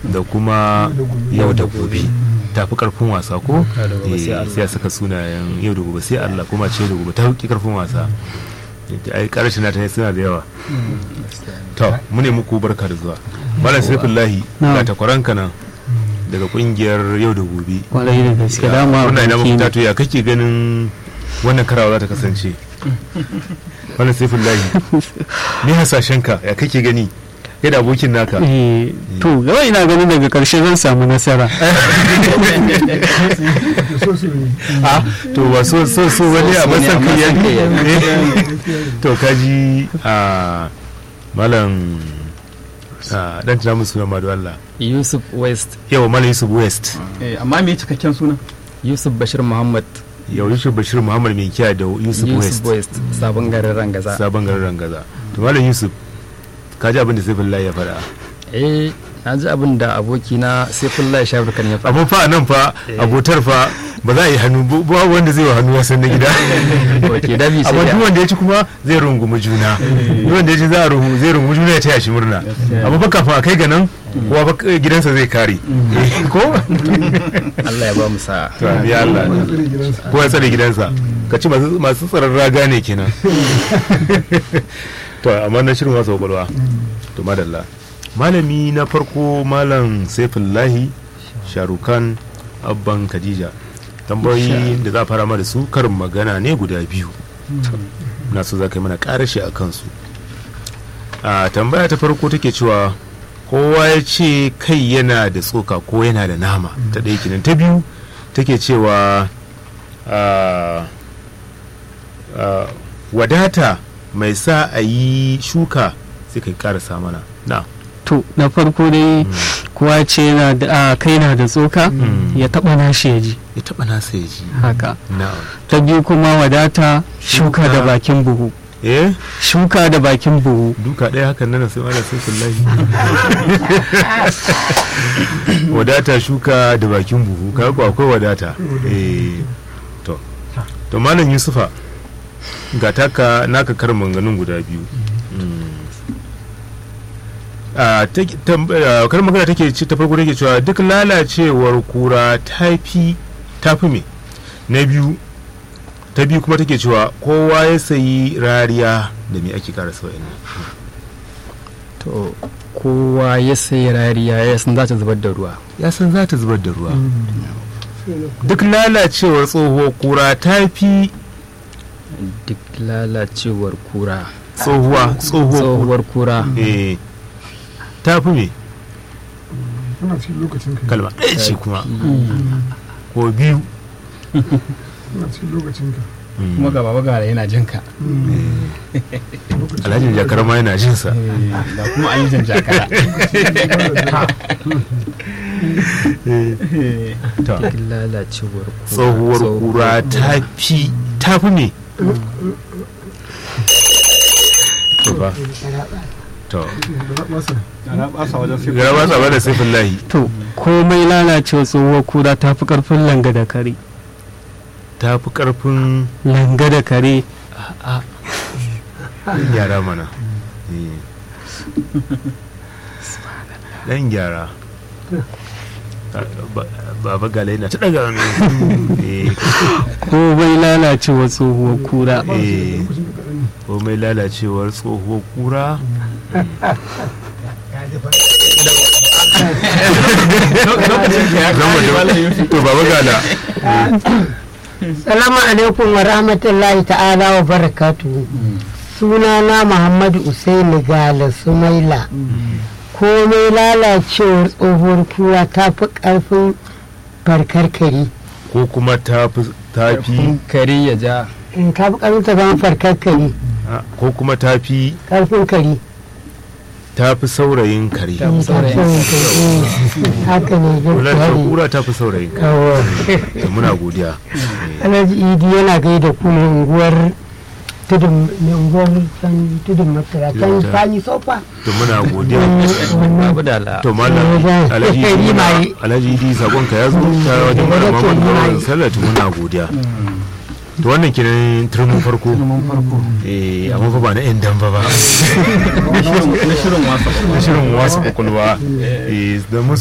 da kuma yau da gobe tafi karfin wasa ko Yau da gobe sai Eh, Allah. sai a saka sunayen yau da gobe sai Allah kuma ce da gobe ta fi karfin wasa ai karshen ta ne suna da yawa to mu ne muku barka da zuwa malam saifullahi Na'am. ga takwaranka nan daga kungiyar yau da gobe kwarai da gaske dama wannan ina aboki mafita ne. to ya kake ganin wannan karawa za ta kasance malam saifullahi ni hasashenka ya kake gani yadda abokin naka Eh, to gaba ina ganin daga karshe zan samu nasara a to ba so so so wani a So ne, masan amma kai san kai ya ya to kaji a malam a dan tana musu suna madu Allah yusuf west yawa malam Yusuf West Eh, amma me cikakken suna yusuf bashir muhammad yau Yusuf Bashir Muhammad mai kiya da Yusuf yusuf West west sabon garin rangaza sabon garin Rangaza to malam Yusuf kaji abin da Saifullahi ya faɗa eh na ji abin da abokina saifullahi sharukan ya faɗa amma fa nan fa abotar fa ba za a yi hannu ba wanda zai wa hannu ya san na gida ok dabi sai amma duk da wanda ya ci kuma zai rungumi juna duk wanda ya ci za a rungu zai rungumi juna ya taya shi murna amma fa kafin a kai ga nan kowa fa gidansa zai kare Eh, ko allah ya ba mu sa'a to ya Allah ko ya tsare gidansa ka ci masu masu tsaron raga ne kenan to amma na shirin wasu kwakwalwa to madalla malami na farko malam saifullahi sharukan abban khadija tambayoyi da za a fara ma da su karin magana ne guda biyu na so za ka yi mana karashi a kansu a tambaya ta farko take cewa kowa ya ce kai yana da tsoka ko yana da nama ta ɗaya kenan ta biyu take cewa a, a, wadata mai sa a yi shuka sai kai karasa mana na to na farko dai kowa ce yana da a, kai na da tsoka Mm. ya taba nashi ya ji ya taɓa nasa ya ji haka na ta biyu kuma wadata shuka da bakin buhu eh shuka da bakin buhu duka ɗaya hakan nan sai mana sai kullahi wadata shuka da bakin buhu kaga ko akwai wadata eh to to malam yusufa ga taka naka karin manganun guda biyu Mm. a take- tam- a, karin magana take ce ta farko take cewa duk lalacewar kura tafi tafi me na biyu ta biyu kuma take cewa kowa ya sayi rariya da me ake karasa wa'annan to kowa ya sayi rariya ya san za ta zubar da ruwa ya san za ta zubar da ruwa duk lalacewar tsohuwar kura ta fi duk lalacewar kura tsohuwa tsohuwar tsohuwar kura eh ta fi me Ana cikin lokacin ka. kalma ɗaya ce kuma ko biyu Ana cikin lokacin ka. kuma ga baba gara yana jin ka alhajin jakar ma yana jin sa da kuma an yi jan jakara ta duk lalacewar kura tsohuwar kura ta fi ta fi me to ba to ana basa wajen sai gara ba sa ba da sifin lahi to komai lalacewa tsohuwar kura ta fi karfin langa da kare ta fi karfin langa da kare yara mana Eh. dan gyara Ba- baba gala yana ta daga hannu Eh, komai lalacewa tsohuwar kura eh, komai lalacewar tsohuwar kura to baba gala Salamu alaikum wa rahmatullahi ta'ala wa barakatuhu. Sunana Muhammadu Usaini Gala Sumaila. Komai lalacewar tsohuwar kura ta fi ƙarfin farkarkari. ko kuma ta fi ta fi kare ya ja In ta fi ƙarfin ta zama farkarkari, ah, ko kuma ta fi ƙarfin kari. ta fi saurayin kare Ta fi saurayin kari. Haka ne Kula da gaskiya kura ta fi saurayin kare Yawa. To muna godiya Alhaji Idi yana gaida ku mai unguwar tudun mai unguwar can tudun masara can Tudun- fani sofa. to muna godiya babu da la to malam Wajen- alhaji Yi muna mai. alhaji idi sakon ka ya zo ta wajen Wajen mara mamman yi mai. kawai sallatu muna godiya to wannan kenan turmin farko eh amma fa ba na yan damba ba na shirin wasa na shirin wasu kwakwalwa eh da mun